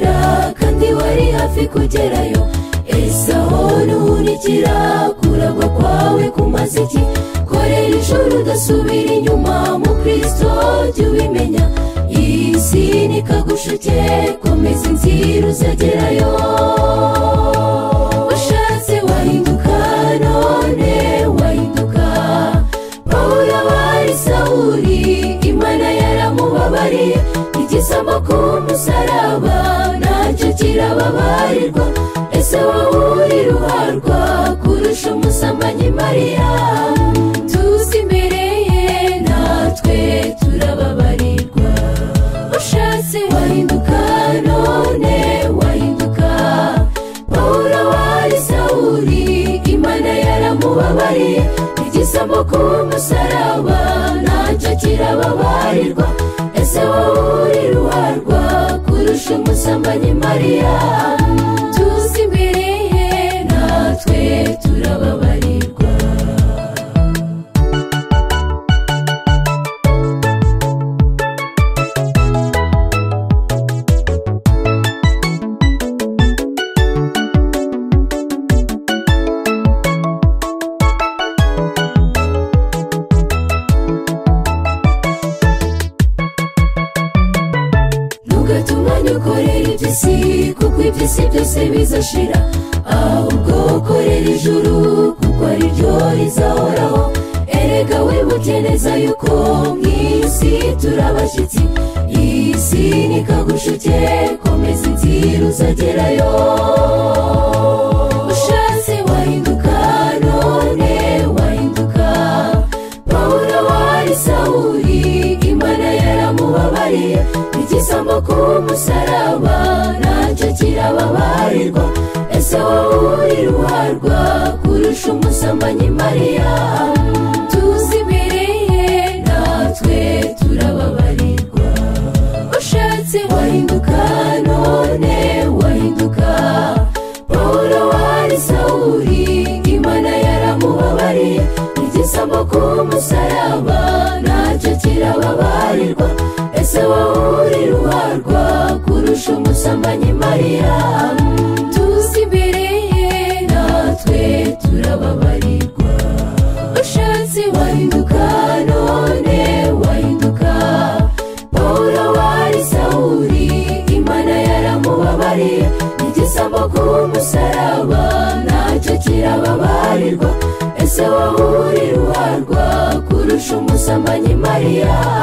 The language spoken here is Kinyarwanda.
kandi wari hafi kugerayo esaho ntuhunikira kuragwa kwawe ku maziki korera ijoro udasubira inyuma mu kirisito jya ubimenya iyi si nikagushike komeza inzira uzagerayo ushatse wahinduka none wahinduka pawulo wari sawuri imana yaramubabariye igisambo ku musaraba nacyo kirababarirwa ese wowe uruharwa kurusha umusambanyi mariya tuzi imbere ye natwe turababarirwa ushatse wahinduka none wahinduka pawulo wari sawuri imana yaramubabariye igisambo ku musaraba nacyo kirababarirwa ese wowe ruharwa kurusha umusambanyi mariya tuzi imbere ye natwe turababarirwa ntugatumanye ukorera iby'isi kuko iby'isi byose bizashira ahubwo ukorera ijuru kuko ari ryo rizahoraho erega wibuke neza yuko mu isi turabashyitsi iyi si nikagushike komeza inzira uzagerayo ushatse wahinduka none wahinduka pawulo wari sawuri imana yaramubabariye igisambo ku musaraba nacyo kirababarirwa ese wowe uri ruharwa kurusha umusambanyi mariya tuzi imbere ye natwe turababarirwa ushatse wahinduka none wahinduka pawulo wari sawuri imana yaramubabariye igisambo ku musaraba nacyo kirababarirwa ese wowe uri ruharwa kurusha umusambanyi mariya tuzi imbere ye natwe turababarirwa ushatse wahinduka none wahinduka pawulo wari sawuri imana yaramubabariye igisambo ku musaraba nacyo kirababarirwa ese wowe uri ruharwa kurusha umusambanyi mariya